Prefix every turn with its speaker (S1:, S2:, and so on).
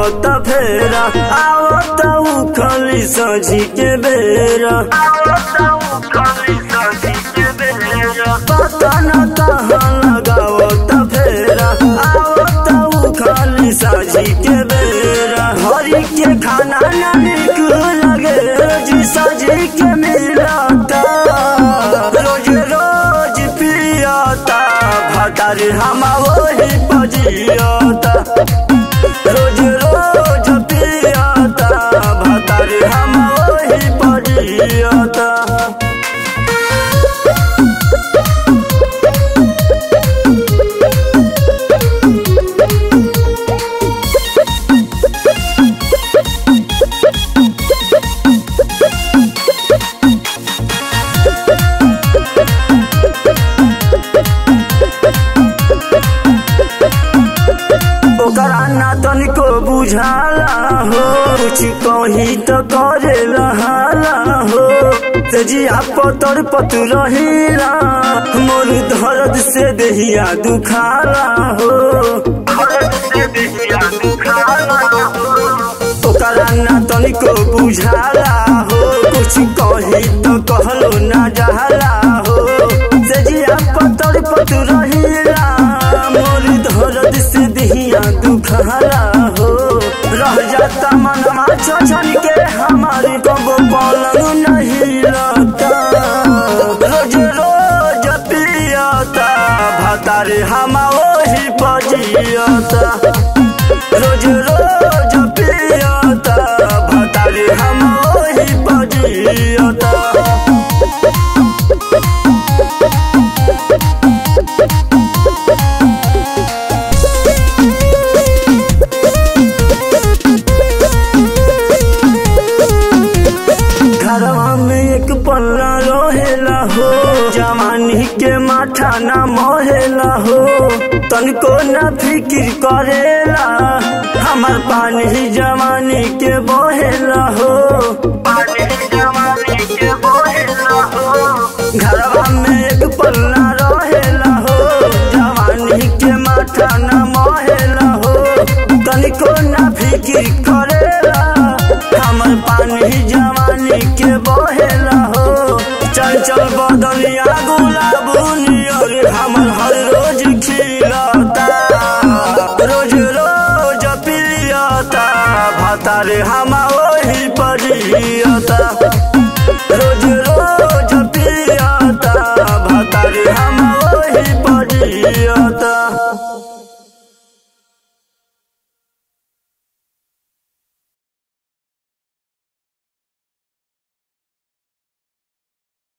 S1: लगावत फेरा आवत उखली सजी के बेरा पता न कहाँ लगावत फेरा आवत उखली सजी के बेरा हरी के खाना ना निक लगे जी सजी के मिलता रोज रोज पियता भतार हम वही पजियता रोज रोज पियता भतार हम वही पजियता ओकरा ना तनिको बुझाला हो कुछ कही तो करे रहाला हो तेजिया पतर पतु रहिला मोर दर्द से देहिया दुखाला हो ओकरा ना तनिको बुझाला हो कुछ कही तो कहलो ना जाला हो तेजिया पतर पतु रहिला मोर दर्द से देहिया दुखाला हो रह जाता मनवा छछन के हमारी कबो पलंग नहीं लगता रोज रोज पियता भतारे हम वही पजियता रोज रोज पियता भतारे हम वही पजियता घरवा में एक पल्ला रहेला हो जवानी के माथा ना मोहेला हो तनको न फिक्र करेला हमार पानी जवानी के बोहेला हो घरवा में एक पल्ला रहेला हो जवानी के माथा न मोहेला हो तनिको न फिक्र करेला हमर पानी जवानी के बहेला हो चल चल बदलिया गुलाब नियर हमर हर रोज खिलता रोज रोज पियता भतारे हम वही परियता